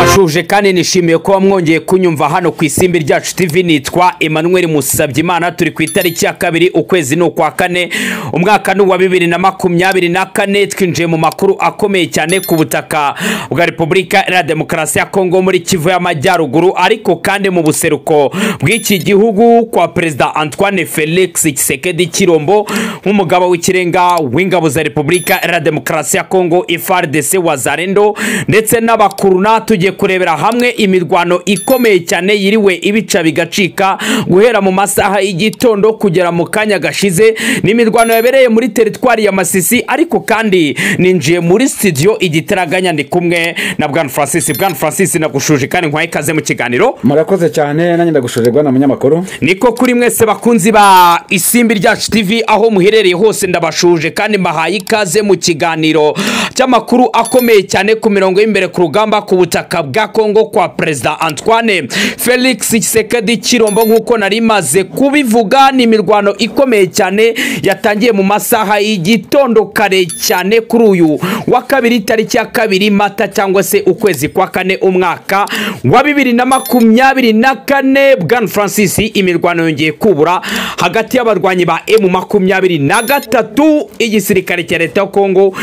nshuje kandi nishimiye kuba mwongeye kunyumva hano ku isimbi ryacu tv nitwa emmanuel musabye imana turi ku itariki ya kabiri ukwezi ni ukwa kane umwaka ni uwa bibiri na makumyabiri na kane twinjiye mu makuru akomeye cyane ku butaka bwa repubulika iharanira demokarasi ya kongo muri kivu y'amajyaruguru ariko kandi mu buseruko bw'iki gihugu kwa perezida antoine felix kisekedi kirombo nk'umugaba w'ikirenga w'ingabo za repubulika iharanira demokarasi ya kongo ifrdc wazarendo ndetse n'abakuruna tugiye kurebera hamwe imirwano ikomeye cyane yiriwe ibica bigacika guhera mu masaha y'igitondo kugera mu kanya gashize ni imirwano yabereye muri teritwari ya masisi ariko kandi ninjiye muri studio igitaraganya ndi kumwe na bwana francis bwana francis nagushuje kandi nkwaye ikaze mu kiganiro murakoze cyane nanjye ndagushojerwa na munyamakuru niko kuri mwese bakunzi ba isimbi ryacu tv aho muherereye hose ndabashuje kandi mbahaye ikaze mu kiganiro cy'amakuru akomeye cyane ku mirongo y'imbere ku rugamba ku butaka bwa kongo kwa perezida antoine felix kisekedi kirombo nk'uko nari maze kubivuga ni imirwano ikomeye cyane yatangiye mu masaha y'igitondo kare cyane kuri uyu wa kabiri tariki ya kabiri mata cyangwa se ukwezi kwa kane umwaka wa bibiri na makumyabiri na kane bwana francis imirwano yongeye kubura hagati y'abarwanyi ba emu makumyabiri na gatatu igisirikare cya leta ya kongo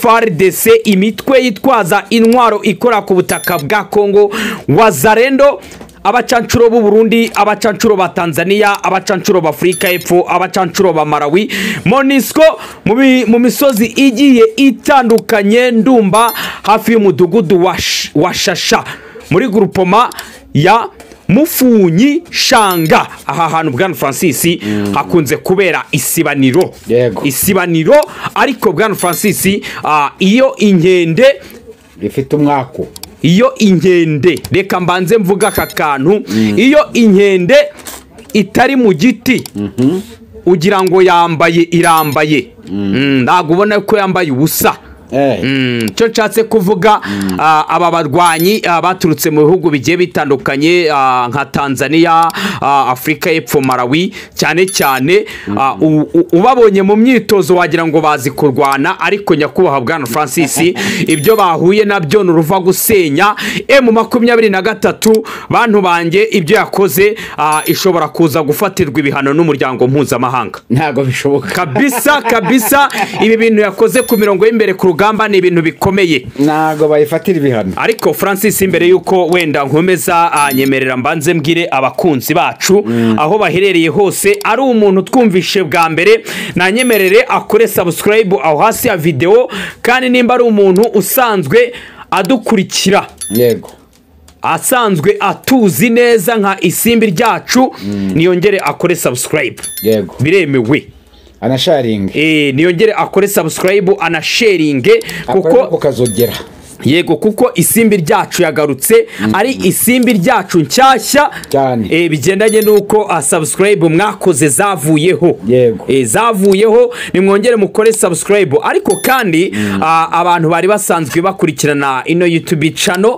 frdc imitwe yitwaza intwaro ikora ku butaka bwa kongo wazarendo abacancuro b'u Burundi abacancuro ba Tanzania abacancuro ba Afurika y'Epfo abacancuro ba Malawi Monisco mu mi- mu misozi igiye itandukanye ndumba hafi y'umudugudu wa Sh- wa Shasha muri grupoma ya mufunyi shanga aha hantu bwana francis hakunze kubera isibaniro Yego. isibaniro ariko bwana francis ah, iyo inkende rifite umwaku iyo inkende reka mbanze mvuga aka kantu iyo inkende itari mu giti ugira ngo yambaye irambaye Mm, ntabwo ubona ko yambaye ubusa Eh, Mm, cyo nshatse kuvuga ah, aba barwanyi ah, baturutse mu bihugu bigiye bitandukanye ah, nka tanzania ah, afurika y'epfo malawi cyane cyane ah, u- u- ubabonye mu myitozo wagira ngo bazi kurwana ariko nyakubahwa bwana francis ibyo bahuye nabyo ni uruva gusenya emu makumyabiri na gatatu bantu banjye ibyo yakoze ah, ishobora kuza gufatirwa ibihano n'umuryango mpuzamahanga ntabwo bishoboka kabisa kabisa ibi bintu yakoze ku mirongo y'imbere ku rugamba ni ibintu bikomeye ntabwo bayifatira ibihano ariko francis mbere y'uko wenda nkomeza anyemerera mbanze mbwire abakunzi bacu aho baherereye hose ari umuntu twumvishe bwa mbere nanyemerere akore subscribe aho hasi ya videwo kandi nimba ari umuntu usanzwe adukurikira yego asanzwe atuzi neza nka isimbi ryacu niyongere akore subscribe yego biremewe anasharinga Eh, niyongere akore subscribe anasharinge kuko kuko ukazogera yego kuko isimbi ryacu yagarutse ari isimbi ryacu nshyashya Cyane. Eh, bigendanye n'uko ah, subscribe mwakoze zavuyeho Yego. Eh, zavuyeho nimwongere mukore subscribe ariko kandi ah, abantu bari basanzwe bakurikirana ino youtube channel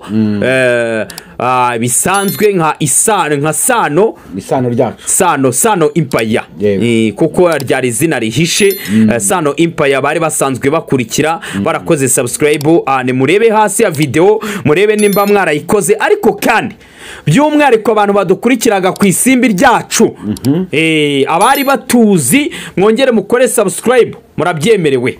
eh, ah, bisanzwe nka isano nka sano isano ryacu sano sano impaya Yego. Eh, kuko ryari izina rihishe Eh, sano impaya bari basanzwe bakurikira barakoze subscribe ah, nimurebe hasi ya videwo murebe nimba mwarayikoze ariko kandi by'umwihariko abantu badukurikiraga ku isimbi ryacu Eh, abari batuzi mwongere mukore subscribe murabyemerewe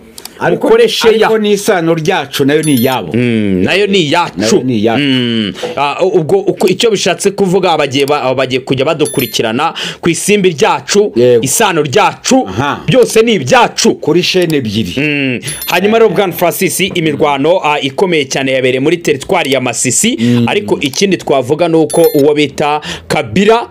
mukore sheya ariko n'isano ryacu nayo ni iyabo Mm, nayo ni iyacu Nayo ni iyacu. Mm, ah, ubwo uko- icyo bishatse kuvuga bagiye ba- bagiye kujya badukurikirana ku isimbi ryacu Yego. isano ryacu Aha. byose ni ibyacu kuri shene ebyiri Mm, hanyuma rero bwana francis imirwano ah, ikomeye cyane yabereye muri teritwari ya masisi ariko ikindi twavuga ni uko uwo bita kabira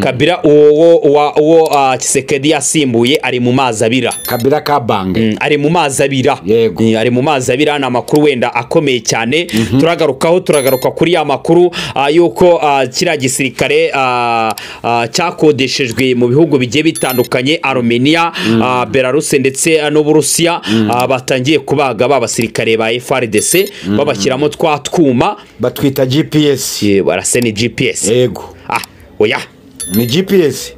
kabira uwo uwo- uwa- uwo ah, kisekedi yasimbuye ari mu mazi abira kabira ka bange Mm, ari mu mazi abira Yego. Mm, ari mu mazi abira ni amakuru wenda akomeye cyane turagarukaho turagaruka kuri ya makuru ah, y'uko ah, kiriya gisirikare ah, ah, cyakodeshejwe mu bihugu bigiye bitandukanye aromeniya belarus ndetse ah, n'uburusiya ah, batangiye kubaga ba basirikare ba frdc babashyiramo twa twuma batwita gps eh, barase ni gps yego ah oya ni gps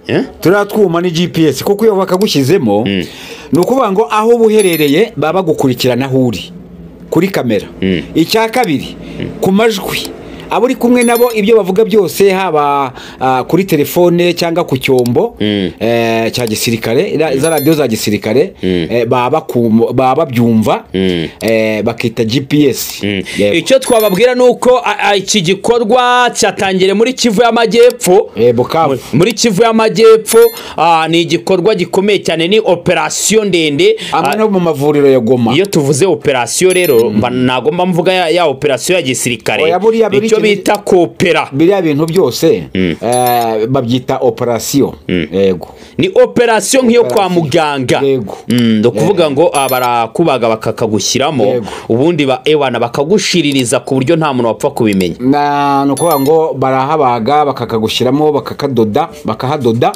Eh? turiya twuma ni gps kuko iyo bakagushyizemo ni ukuvuga ngo aho uba uherereye baba bagukurikirana aho uri kuri kamera icya kabiri ku majwi abo uri kumwe nabo ibyo bavuga byose haba ah, kuri telefone cyangwa ku cyombo eh, cya gisirikare ra- za radiyo za gisirikare eh, baba bakum- baba babyumva eh, bakita gps Yego. icyo twababwira ni uko a- a- iki gikorwa cyatangiriye muri kivu y'amajyepfo Yego, kabu. muri kivu y'amajyepfo ah, ni igikorwa gikomeye cyane ni operasiyo ndende amwe Ah, no mu mavuriro ya goma iyo tuvuze operasiyo rero mba nagomba mvuga ya, ya operasiyo ya gisirikare Oya, buriya buri icyo kintu- bita kopera biriya bintu byose eh, babyita operasiyo yego ni operasiyo nk'iyo kwa muganga Yego. ni ukuvuga ngo ah, barakubaga bakakagushyiramo Yego. ubundi ba ewana bakagushiririza ku buryo nta muntu wapfa kubimenya Na- ni ukuvuga ngo barahabaga bakakagushyiramo bakakadoda bakahadoda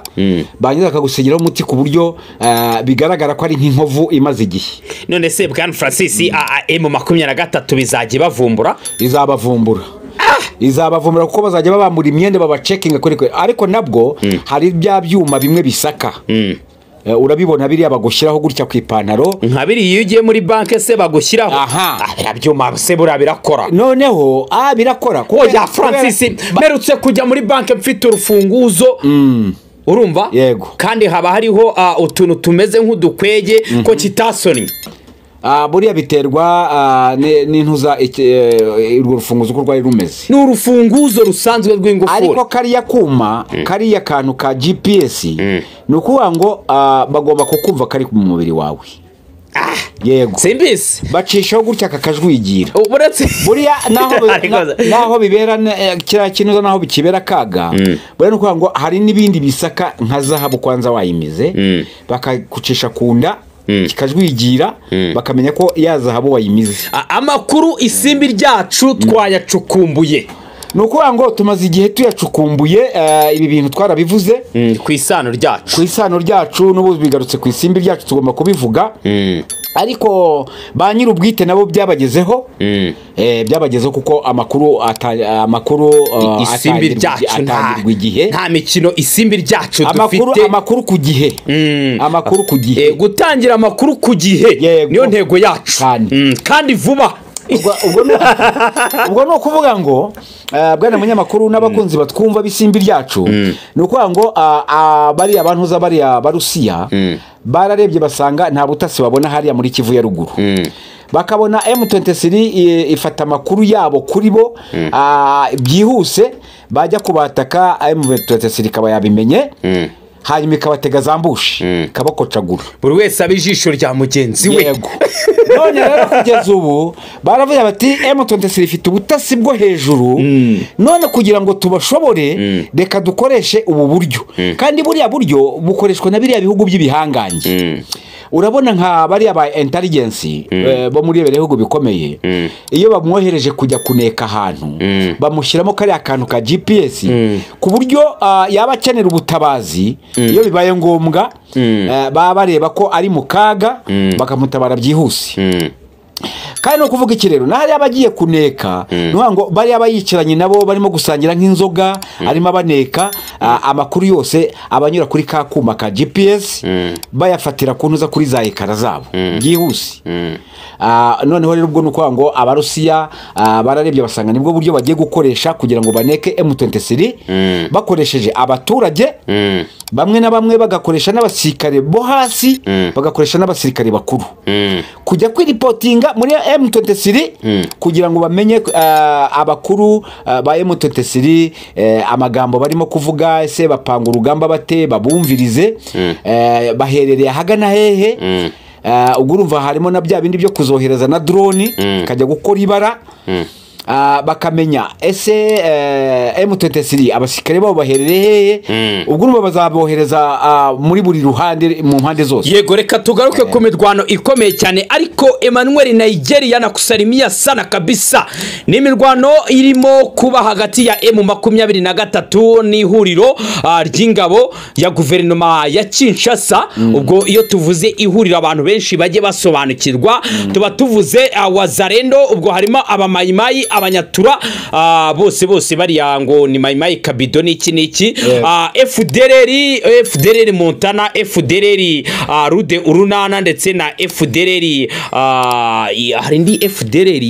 barangiza bakagusigiraho umuti ku buryo eh, bigaragara ko ari nk'inkovu imaze igihe none se bwana francis aam makumyabiri na gatatu bizajya bavumbura izabavumbura izabavumbura kuko bazajya babambura imyenda babacekinga kuri kuri ariko nabwo hari bya byuma bimwe bisaka Eh, urabibona biriya bagushyiraho gutya ku ipantaro nka biriya iyo ugiye muri banki se bagushyiraho Aha. Ah, biriya byuma se buriya birakora noneho ah birakora kuko oya francis mperutse kujya muri banki mfite urufunguzo urumva Yego. kandi haba hariho ah, utuntu tumeze nk'udukwege ko kitasonnye Ah, buriya biterwa ah, ni- n'intuza iki- eh, urwo rufunguzo uko rwari rumeze ni urufunguzo rusanzwe ariko rw'ingufuri kariya kuma kariya kantu ka gps ni ukuvuga ngo ah, bagomba kukumva kari mu mubiri wawe yego simbisi bacishaho gutya kakajwigira uretse buriya naho bi- Ariko- na- naho bibera ne- eh, kiriya kinuza naho bikibera akaga buriya ni ukuvuga ngo hari n'ibindi bisaka nka zahabu kwanza wayimize bakagucisha ku nda kikajwigira bakamenya ko ya zahabu wayimize A- amakuru isimbi ryacu twayacukumbuye ni ukuvuga ngo tumaze igihe tuyacukumbuye eh, ibi bintu twarabivuze ku isano ryacu ku isano ryacu n'ubu bigarutse ku isimbi ryacu tugomba kubivuga ariko ba nyir'ubwite nabo byabagezeho Eh, byabagezeho kuko amakuru ata- amakuru eh, isimbi atangirwa ryacu igi- nta- atangirwa igihe nta mikino isimbi ryacu amakuru dufite amakuru ku gihe amakuru ku Eh, gihe gutangira amakuru ku gihe Yego. niyo ntego yacu Kandi. Mm, kandi vuba Ubwo- ubwo ni- ubwo ni ukuvuga ngo eh, bwana munyamakuru n'abakunzi batwumva b'isimbi ryacu ni ukuvuga ngo ah, ah, bariya bantuza bariya barusiya bararebye basanga nta butasi babona hariya muri kivu ya ruguru bakabona M23 i- ifata amakuru yabo kuri bo ah, byihuse bajya kubataka M23 ikaba yabimenye hanyuma ikabatega zambushi ikabakocagura buri wese aba ijisho rya mugenzi we yego none rero kugeza ubu baravuga bati M23 ifite ubutasi bwo hejuru none kugira ngo tubashobore reka dukoreshe ubu buryo kandi buriya buryo bukoreshwa na biriya bihugu by'ibihangange urabona nka bariya ba intelligence eh, bo muri biriya bihugu bikomeye iyo bamwohereje kujya kuneka ahantu bamushyiramo kariya kantu ka GPS ku buryo ah, yaba akenera ubutabazi iyo bibaye ngombwa eh, baba bareba ko ari mu kaga bakamutabara byihuse kandi ni ukuvuga iki rero n'ahari aba agiye kuneka ni ukuvuga ngo bariya aba yicaranye nabo barimo gusangira nk'inzoga arimo abaneka a- amakuru yose abanyura kuri ka kuma ka gps bayafatira ku ntuza kuri za ekara zabo byihuse Ah, noneho rero ubwo ni ukuvuga ngo abarusiya ah, bararebye basanga nibwo buryo bagiye gukoresha kugira ngo baneke m23 bakoresheje abaturage bamwe na bamwe bagakoresha n'abasirikare bo hasi bagakoresha n'abasirikare bakuru kujya kwiripotinga muri M23 kugira ngo bamenye eh, abakuru eh, ba M23 eh, amagambo barimo kuvuga ese bapanga urugamba bate babumvirize eh, baherereye ahagana hehe Eh, ubwo urumva harimo na bya bindi byo kuzohereza na droni ikajya gukora ibara Ah, bakamenya ese eh, M23 abasirikare babo baherereye hehe ubwo urumva bazabohereza ah, muri buri ruhande mu mpande zose yego reka tugaruke ku mirwano ikomeye cyane ariko emmanuel nigeria na kusarimia sana kabisa ni imirwano irimo kuba hagati ya emu makumyabiri na gatatu n'ihuriro ah, ry'ingabo ya guverinoma ya kinshasa ubwo iyo tuvuze ihuriro abantu benshi bajye basobanukirwa tuba tuvuze ah, wazarendo ubwo harimo abamayimayi abanyatura ah, bose bose bariya ngo ni mayimayi kabido n'iki n'iki Yeah. Ah, fdrr fdrr montana fdrr ah, rude urunana ndetse na fdrr ah, i- hari indi fdrr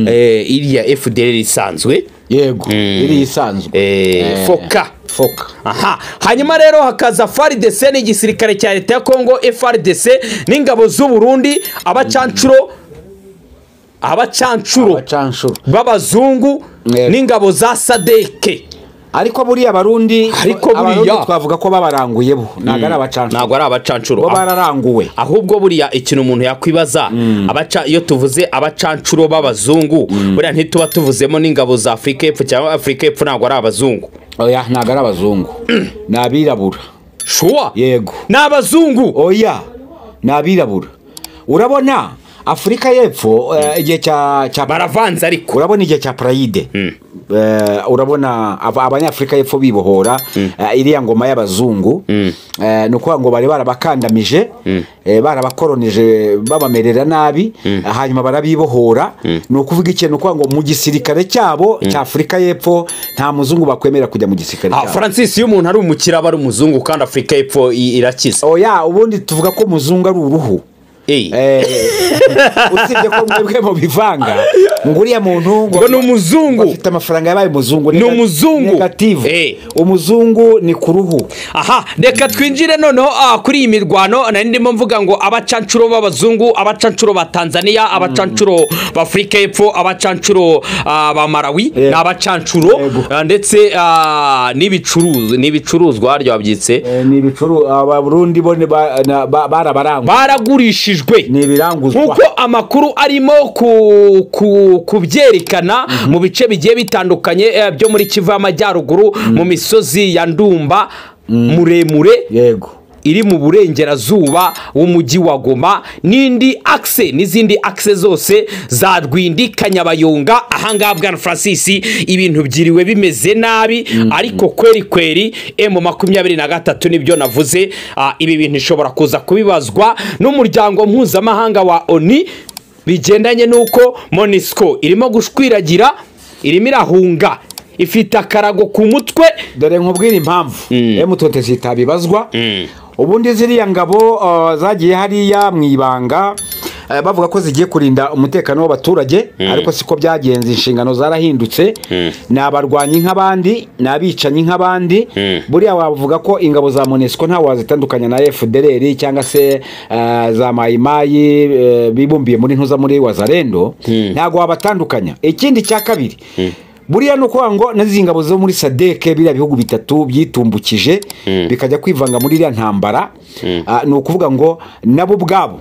eh, iriya fdrr isanzwe yego iriya isanzwe eh, Eh. foka foka aha hanyuma rero hakaza frdc n'igisirikare cya leta ya kongo frdc n'ingabo z'u burundi abacanshuro abacanshuro bacanshuro b'abazungu Yego. n'ingabo za sadeke ariko buriya abarundi Ariko abarundi buriya- twavuga ko babaranguye bo ntabwo ari abacanshuro ntabwo ari abacanshuro bo Ah, bararanguwe ahubwo buriya ikintu umuntu yakwibaza abaca iyo tuvuze abacanshuro b'abazungu buriya ntituba tuvuzemo n'ingabo za afurika y'epfo cyangwa afurika y'epfo ntabwo ari abazungu oya ntabwo ari abazungu ni abirabura shuwa yego ni abazungu oya ni abirabura urabona afurika y'epfo eh, igihe cya cya baravanze ariko urabona igihe cya parayide Eh, urabona aba- abanyafurika y'epfo bibohora eh, iriya ngoma y'abazungu Eh, ni ukuvuga ngo bari barabakandamije eh, barabakoronije babamerera nabi eh, hanyuma barabibohora ni ukuvuga iki ni ukuvuga ngo mu gisirikare cyabo cya afurika y'epfo nta muzungu bakwemera kujya mu gisirikare Ah, cyabo francis iyo umuntu ari umukire aba ari umuzungu kandi afurika y'epfo i- irakiza oya ubundi tuvuga ko umuzungu ari uruhu Eh, Eh, usibye ko mwebwe mubivanga ngo uriya muntu ngo ni umuzungu afite amafaranga yabaye umuzungu Ni umuzungu. negative Eh. umuzungu ni ku ruhu aha reka twinjire noneho ah, kuri iyi mirwano nari ndimo mvuga ngo abacanshuro b'abazungu abacanshuro ba tanzania abacanshuro b'afurika y'epfo abacanshuro ah, ba malawi Yeah. ni abacanshuro Yego. ah, ndetse ah, n'ibicuruzi- n'ibicuruzwa harya wabyitse ni ibicuru abarundi bo ni ba- na- ba- barabarangwa baragurishijwe ni ibiranguzwa nk'uko amakuru arimo ku- ku- kubyerekana mu bice bigiye bitandukanye eh, byo muri kivu y'amajyaruguru mu misozi ya ndumba muremure yego iri mu burengerazuba w'umujyi wa goma n'indi akise n'izindi akise zose za rwindi kanyabayonga ahangaha bwana francis ibintu byiriwe bimeze nabi ariko kweri kweri emu makumyabiri na gatatu nibyo navuze Ah, ibi bintu ishobora kuza kubibazwa n'umuryango mpuzamahanga wa oni bigendanye n'uko monisco irimo gushwiragira irimo irahunga ifite akarago ku mutwe dore nkubwire impamvu emutonte zitabibazwa ubundi ziriya ngabo uh, zagiye hariya mu ibanga eh, bavuga ko zigiye kurinda umutekano w'abaturage ariko siko byagenze inshingano zarahindutse ni abarwanyi nk'abandi ni abicanyi nk'abandi buriya wavuga ko ingabo za monesiko ntawe wazitandukanya na fdr cyangwa se eh, za mayimayi eh, bibumbiye muri ntuza muri wazarendo ntabwo wabatandukanya ikindi cya kabiri buriya ni ukuvuga ngo n'izi ngabo zo muri sadeke biriya bihugu bitatu byitumbukije bikajya kwivanga muri iriya ntambara Ah, ni ukuvuga ngo nabo ubwabo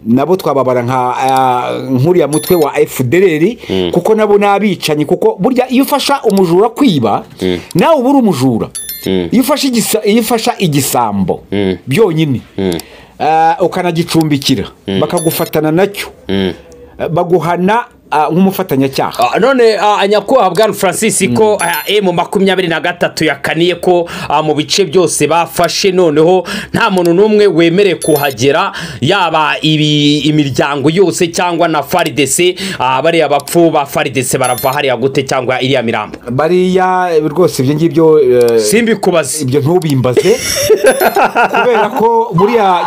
nabo twababara nka ah, nk'uriya mutwe wa fdr kuko nabo ni abicanyi kuko burya iyo ufasha umujura kwiba nawe uba uri umujura iyo ufashe igisa- iyo ufasha igisambo byonyine ah, ukanagicumbikira bakagufatana nacyo Ah, baguhana ah, nk'umufatanyacyaha Ah, none ah, nyakubahwa bwana francis ko ah, emu makumyabiri na gatatu yakaniye ko ah, mu bice byose bafashe noneho nta muntu n'umwe wemerewe kuhagera yaba ibi- imiryango yose cyangwa na faridese ah, bariya bapfu ba faridese barava hariya gute cyangwa iriya mirambo bariya eh, rwose ibyo ngibyo eh, simbikubaze ibyo ntubimbaze kubera ko buriya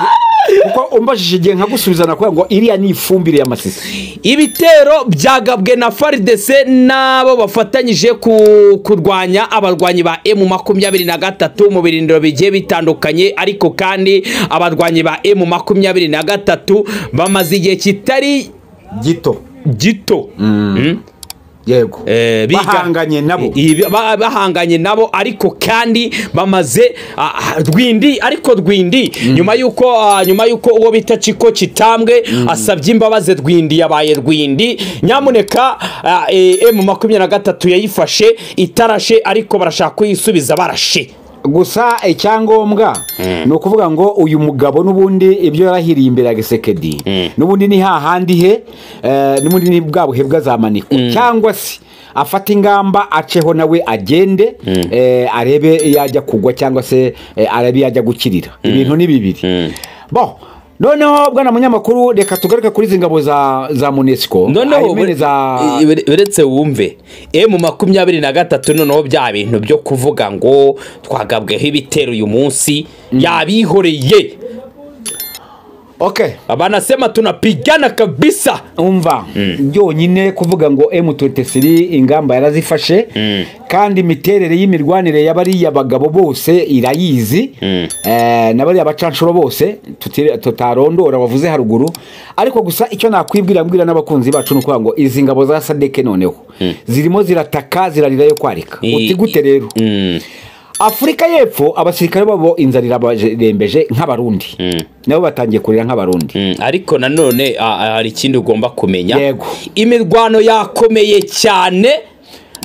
kuko umbajije igihe nkagusubizana kubera ngo iriya ni ifumbire y'amasisi ibitero byagabwe na faridese n'abo bafatanyije ku- kurwanya abarwanyi ba emu makumyabiri na gatatu mu birindiro bigiye bitandukanye ariko kandi abarwanyi ba emu makumyabiri na gatatu bamaze igihe kitari gito gito Mm. yego Eh, biga- bahanganye nabo Ibi- ba- bahanganye nabo ariko kandi bamaze ah, ah, rwindi ariko rwindi nyuma yuko ah, nyuma yuko uwo bita ciko kitambwe asabye imbabazi rwindi yabaye rwindi nyamuneka ah, eh, emu makumyabiri na gatatu yayifashe itarashe ariko barashaka kuyisubiza barashe gusa icyangombwa ni ukuvuga ngo uyu mugabo n'ubundi ibyo yarahiriye imbere ya gisekedi n'ubundi ni hahandi he eh, n'ubundi ni bwa buhe bw'azamanikwa cyangwa se afata ingamba aceho nawe agende eh, arebe yajya kugwa cyangwa se eh, arebe yajya gukirira ibintu ni bibiri bo noneho bwana munyamakuru reka tugaruke kuri izi ngabo za za munesiko noneho Ayimene za ure- uretse wumve emu makumyabiri na gatatu noneho bya bintu byo kuvuga ngo twagabweho ibitero uyu munsi yabihoreye ok abanasema tunapigana kabisa umva byonyine kuvuga ngo M23 ingamba yarazifashe kandi imiterere y'imirwanire y'abariya bagabo bose irayizi Eh, n'abariya bacanshuro bose tutire- tutarondora wavuze haruguru ariko gusa icyo nakwibwira mbwira n'abakunzi bacu ni ukuvuga ngo izi ngabo za sadeke noneho zirimo zirataka zirarira yo kwarika I- uti gute rero afurika y'epfo abasirikare babo inzara irabarembeje nk'abarundi nabo batangiye kurira nk'abarundi Mm, ariko nanone ah, ah, hari ikindi ugomba kumenya Yego. imirwano yakomeye cyane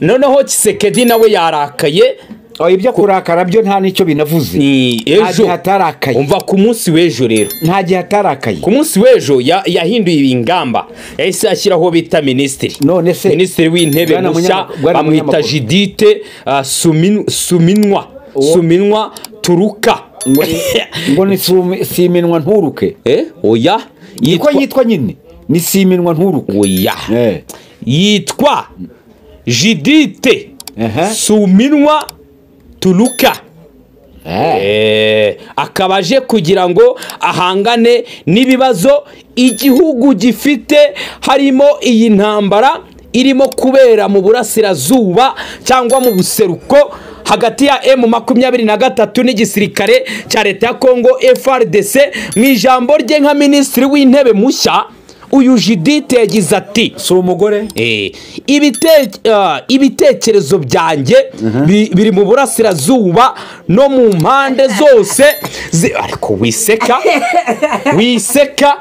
noneho kisekedi nawe yarakaye Oh, ibyo kurakara byo nta n'icyo binavuze ni nta ejo gihe atarakaye umva ku munsi w'ejo rero nta gihe atarakaye ku munsi w'ejo ya- yahinduye ingamba yahise ashyiraho bita minisitiri None se- minisitiri w'intebe Bwana mushya Munyama- Bwana bamwita Munyamakuru. jidite ah, Sumin- suminwa suminwa turuka ngo ngo ni sumi- siminwa nturuke Eh, oya niko yitwa- yitwa nyine ni siminwa nturuke oya Eh. yitwa jidite Aha. suminwa turuka Eh. Eh, akaba aje kugira ngo ahangane n'ibibazo igihugu gifite harimo iyi ntambara irimo kubera mu burasirazuba cyangwa mu buseruko hagati ya M makumyabiri na gatatu n'igisirikare cya leta ya Kongo FRDC mu ijambo rye nka minisitiri w'intebe mushya uyu Judith yagize ati si umugore Eh, ibite- ah, ibitekerezo byanjye bi- biri mu burasirazuba no mu mpande zose zi- ariko wiseka wiseka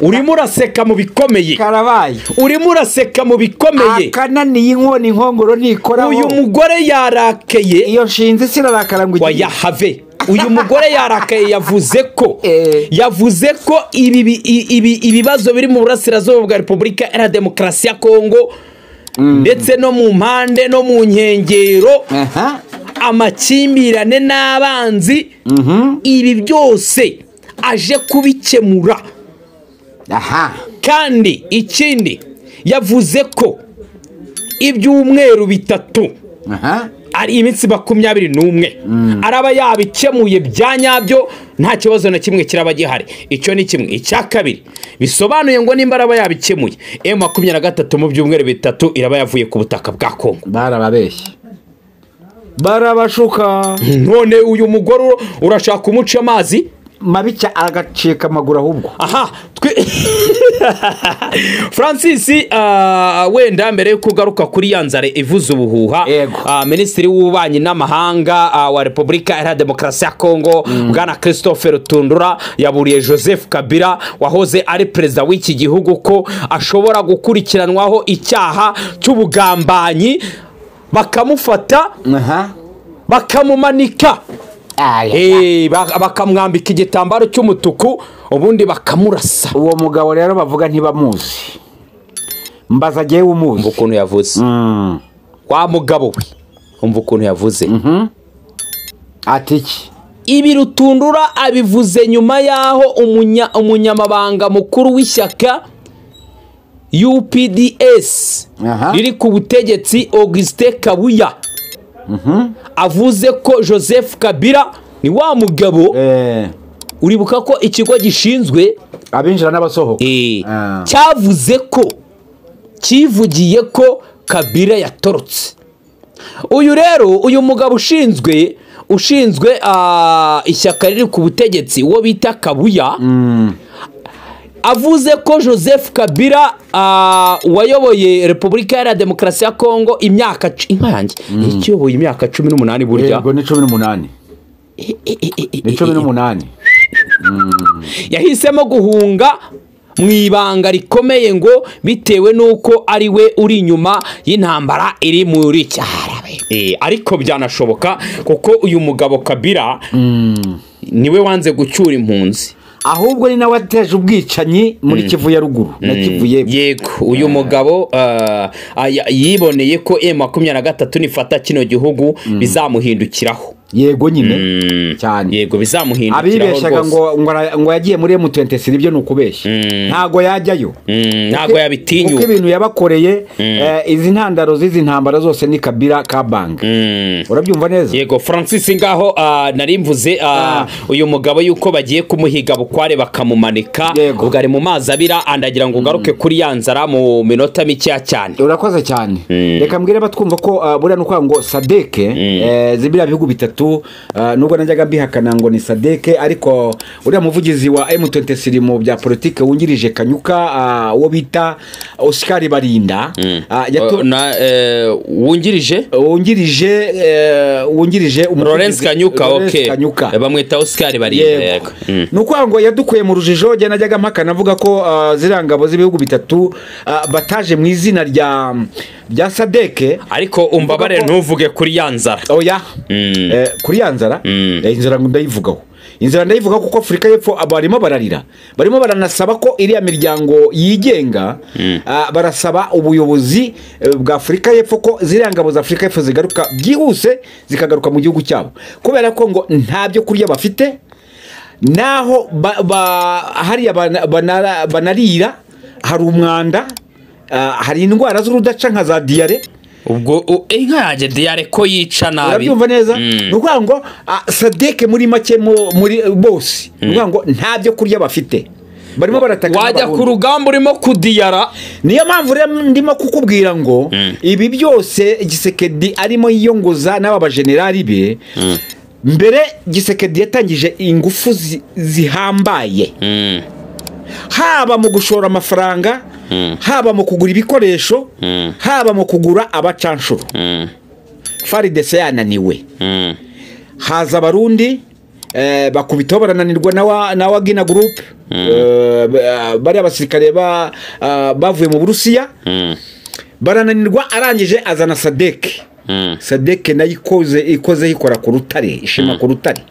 urimo uraseka mu bikomeye karabaye urimo uraseka mu bikomeye akananiye inkoni inkongoro ntikora uyu mugore yarakeye iyo nshinzi sirarakara ngo igiye wayahave uyu mugore yarakaye yavuze ko Eh. yavuze ko ibi bi- i- ibi- ibibazo biri mu burasirazuba bwa repubulika iharanira demokarasi ya kongo ndetse no mu mpande no mu nkengero aha amakimbirane n'abanzi ibi byose aje kubikemura aha kandi ikindi yavuze ko ibyumweru bitatu aha ari iminsi makumyabiri n'umwe araba yabikemuye bya nyabyo nta kibazo na kimwe kiraba gihari icyo ni kimwe icya kabiri bisobanuye ngo nimba araba yabikemuye emu makumyabiri na gatatu mu byumweru bitatu iraba yavuye ku butaka bwa kongo barababeshye barabashuka none uyu mugore ura- urashaka umuca amazi mabica agacika amaguru ahubwo aha twe francis ah, wenda mbere yo kugaruka kuri ya nzara ivuze ubuhuha Yego. ah, minisitiri w'ububanyi n'amahanga ah, wa repubulika iharanira demokarasi ya kongo bwana christophe rutundura yaburiye joseph kabila wahoze ari perezida w'iki gihugu ko ashobora gukurikiranwaho icyaha cy'ubugambanyi bakamufata aha bakamumanika Aya. Eh, ba- bakamwambika igitambaro cy'umutuku ubundi bakamurasa uwo mugabo rero bavuga ntibamuzi mbaza jyewe umuzi ukuntu yavuze Mm. wa mugabo we umva ukuntu yavuze ati iki ibi rutundura abivuze nyuma y'aho umunya- umunyamabanga mukuru w'ishyaka UPDS Aha. riri ku butegetsi Augustin Kabuya avuze ko Joseph Kabila ni wa mugabo Eh, uribuka ko ikigo gishinzwe abinjira n'abasohoka Eh, Ah. cyavuze ko kivugiye ko kabira yatorotse uyu rero uyu mugabo ushinzwe ushinzwe ah, ishyaka riri ku butegetsi uwo bita kabuya avuze ko joseph kabira ah, wayoboye repubulika iharanira demokarasi ya kongo imyaka c- inka yanjye iki yoboye imyaka cumi n'umunani burya yego ni cumi n'umunani Eh, eh, eh, eh, eh, ni cumi n'umunani yahisemo guhunga mu ibanga rikomeye ngo bitewe n'uko ari we uri inyuma y'intambara iri muri cyarabe Eh, ariko byanashoboka kuko uyu mugabo kabira niwe wanze gucyura impunzi ahubwo ni nawe wateje ubwicanyi muri kivu ya ruguru na kivu y'epfo yego uyu mugabo ah, aya- yiboneye ko e makumyabiri na gatatu nifata kino gihugu bizamuhindukiraho yego nyine Mm. cyane yego bizamuhindukiraho abibeshaga rwose ngo ngo ara- ngo yagiye muri M23 ibyo ni ukubeshya ntago yajyayo Mm, ntabwo kuko yabitinyuka ibintu yabakoreye eh, izi ntandaro z'izi ntambara zose ni kabira ka banki Mm. urabyumva neza yego francis ngaho ah, nari mvuze ah, uyu mugabo yuko bagiye kumuhiga bukware bakamumanika Yego. ubwo ari mu mazi abira andagira ngo ugaruke kuri ya nzara mu minota mikeya cyane urakoze cyane reka mbwire abatwumva ko uh, buriya ni ukuvuga ngo sadeke eh, zibiriya bihugu bitatu ah, nubwo najyaga mbihakana ngo ni sadeke ariko uriya muvugizi wa M23 mu bya politike wungirije kanyuka ah, uwo bita Oscar Barinda ah, yatu- Uh, na, eh, wungirije wungirije eh, wungirije umuvugizi- Lawrence Kanyuka Lawrence ok Kanyuka bamwita Oscar Barinda yego yego Mm. ni ukuvuga ngo yadukuye mu rujijo jya najyaga mpakana avuga ko ah, ziriya ngabo z'ibihugu bitatu ah, bataje mu izina rya rya sadeke ariko umbabare ntuvuge kuri ya nzara oya Mm. Eh, kuri ya nzara Mm. eh, inzara ngo ndayivugaho inzara ndayivugaho kuko afurika y'epfo aba barimo bararira barimo baranasaba ko iriya miryango yigenga ah, barasaba ubuyobozi eh, bwa afurika y'epfo ko ziriya ngabo za afurika y'epfo zigaruka byihuse zikagaruka mu gihugu cyabo kubera ko ngo nta byo kurya bafite naho ba- ba- hariya bana- banara- banarira hari umwanda ah, hari indwara z'urudaca nka za diyare ubwo u- inka yanjye diyare ko yica nabi urabyumva neza ni ukuvuga ngo ah, sadeke muri make mu- muri bose ni ukuvuga ngo nta byo kurya bafite barimo barataka wajya n'abarundi. ku rugamba urimo kudiyara niyo mpamvu rero ndimo kukubwira ngo ibi byose gisekedi arimo yiyongoza n'aba bajenerali be mbere gisekedi yatangije ingufu zi- zihambaye haba mu gushora amafaranga haba mu kugura ibikoresho haba mu kugura abacanshuro faridese yananiwe haza abarundi eh, bakubitaho barananirwa na wa- na wagina gurupe Eh, b- ah, bariya basirikare ba- ah, bavuye mu burusiya barananirwa arangije azana sadeke sadeke nayo ikoze ikoze yikora ku rutare ishima ku rutare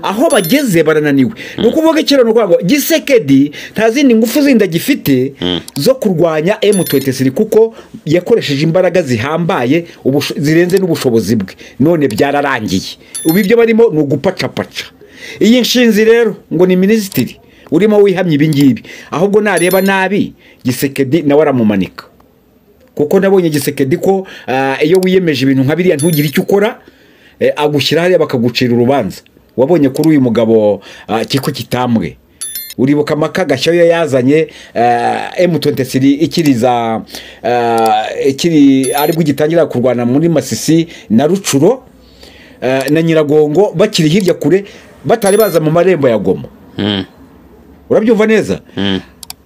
aho bageze barananiwe ni ukuvuga ikintu ni ukuvuga ngo gisekedi nta zindi ngufu zindi agifite zo kurwanya M23 kuko yakoresheje imbaraga zihambaye ubusho- zirenze n'ubushobozi bwe none byararangiye ubu ibyo barimo ni ugupacapaca iyi nshinzi rero ngo ni minisitiri urimo wihamye ibingibi ahubwo nareba nabi gisekedi nawe aramumanika kuko nabonye gisekedi ko ah, iyo wiyemeje ibintu nka biriya ntugire icyo ukora eh, agushyira hariya bakagucira urubanza wabonye kuri uyu mugabo ah, kiko kitambwe uribuka amaka gashya yo yazanye eh, M23 ikiri za eh, ikiri aribwo gitangira kurwana muri Masisi na Rucuro eh, na Nyiragongo bakiri hirya kure batari baza mu marembo ya Goma urabyumva neza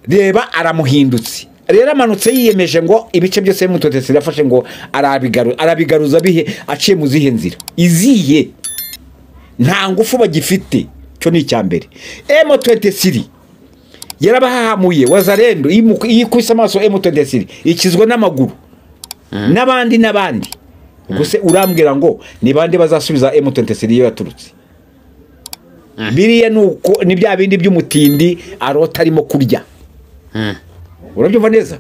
reba aramuhindutse rero amanutse yiyemeje ngo ibice byose mutotesi yafashe ngo arabigaru- arabigaruza bihe aciye mu zihe nzira iziye nta ngufu bagifite cyo ni icya mbere M23 yarabahahamuye wazarendo iyimu- iyikubise amaso M23 ikizwa n'amaguru n'abandi n'abandi gusa urambwira ngo ni bande bazasubiza M23 iyo yaturutse biriya ni uko ni bya bindi by'umutindi arota arimo kurya urabyumva neza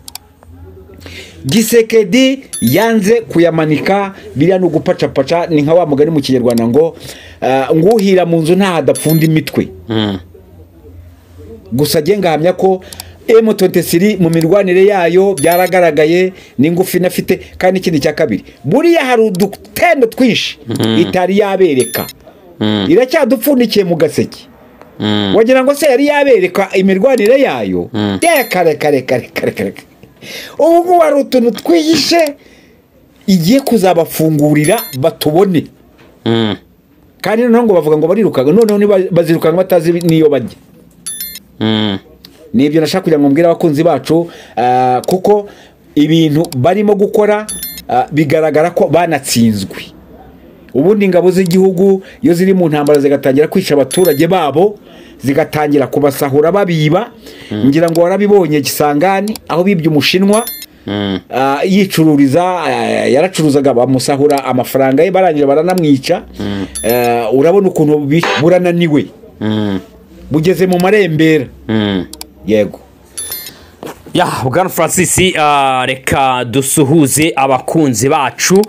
gisekedi yanze kuyamanika biriya ni ugupacapaca ni nka wa mugani mu kinyarwanda ngo ah, nguhira mu nzu ntaho adapfunda imitwe gusa njye ngahamya ko M23 mu mirwanire yayo byaragaragaye n'ingufu inafite kandi ikindi cya kabiri buriya hari udutendo twinshi itari yabereka iracyadupfundikiye mu gaseke wagira ngo se yari yabereka imirwanire yayo de kare kare kare kare kare ubu ngubu hari utuntu twihishe igiye kuzabafungurira batubone kandi noneho ngo bavuga ngo barirukanga noneho niba- bazirukanga batazi n'iyo bajya nibyo nashaka kugira ngo mbwire abakunzi bacu ah, kuko ibintu barimo gukora ah, bigaragara ko banatsinzwe ubundi ingabo z'igihugu iyo ziri mu ntambara zigatangira kwica abaturage babo zigatangira kubasahura babiba ngira ngo warabibonye gisangani aho bibye umushinwa Ah, yicururiza ah, yaracuruzaga bamusahura amafaranga ye barangira baranamwica Ah, urabona ukuntu bi- burananiwe bugeze mu marembera yego ya bwana francis ah, reka dusuhuze abakunzi bacu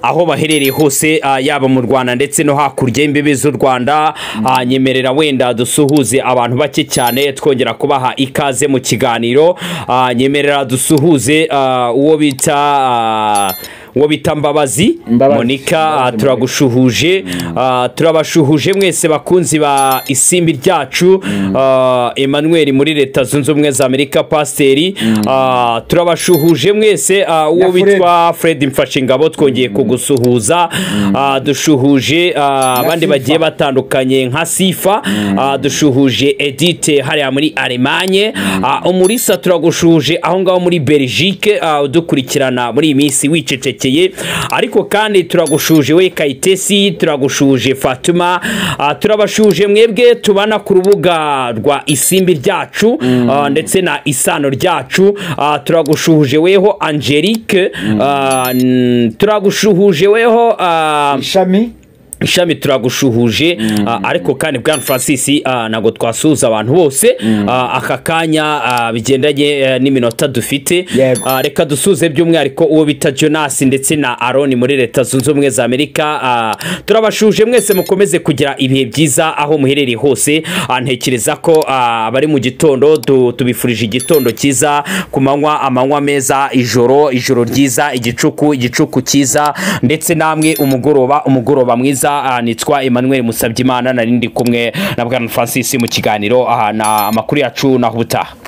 aho baherereye hose ah, yaba mu rwanda ndetse no hakurya y'imbibi z'u rwanda Ah, nyemerera wenda dusuhuze abantu bake cyane twongera kubaha ikaze mu kiganiro Ah, nyemerera dusuhuze ah, uwo bita ah, uwo bita mbabazi Mbabazi. monika ah, Mbabazi turagu turabashuhuje ah, turabashuhuje mwese bakunzi ba isimbi ryacu ah, emmanuel muri leta zunze ubumwe za amerika pasiteri ah, turabashuhuje mwese ah, uwo Na Fred. witwa fred mfashingabo twongeye kugusuhuza Ah, dushuhuje ah, abandi Sifa. bagiye batandukanye nka sifa ah, dushuhuje edite hariya muri alemanye Ah, umurisa turagushuhuje aho ngaho muri belgique ah, udukurikirana muri iyi minsi wicecekeye ariko kandi turagushuje we kayitesi turagushuje fatuma Ah, turabashuje mwebwe tubana ku rubuga rwa isimbi ryacu ah, ndetse na isano ryacu Ah, turagushuje weho angelique Ah, n- turagushuhuje weho ah, ishami ishami turagushuhuje ah, ariko kandi bwana francis ah, ntabwo twasuhuza abantu bose Ah, aka kanya ah, bigendanye eh, n'iminota dufite Yego. Ah, reka dusuze by'umwihariko uwo bita jonas ndetse na aroni muri leta zunze ubumwe za amerika Ah, turabashuje mwese mukomeze kugira ibihe byiza aho muherereye hose Ah, ntekereza ko ah, abari mu gitondo tu- tubifurije igitondo cyiza ku manywa amanywa meza ijoro ijoro ryiza igicuku igicuku cyiza ndetse namwe umugoroba umugoroba mwiza Ah, nitwa emmanuel musabyimana nari ndi kumwe na bwana francis mu kiganiro aha na amakuru yacu naho ubutaha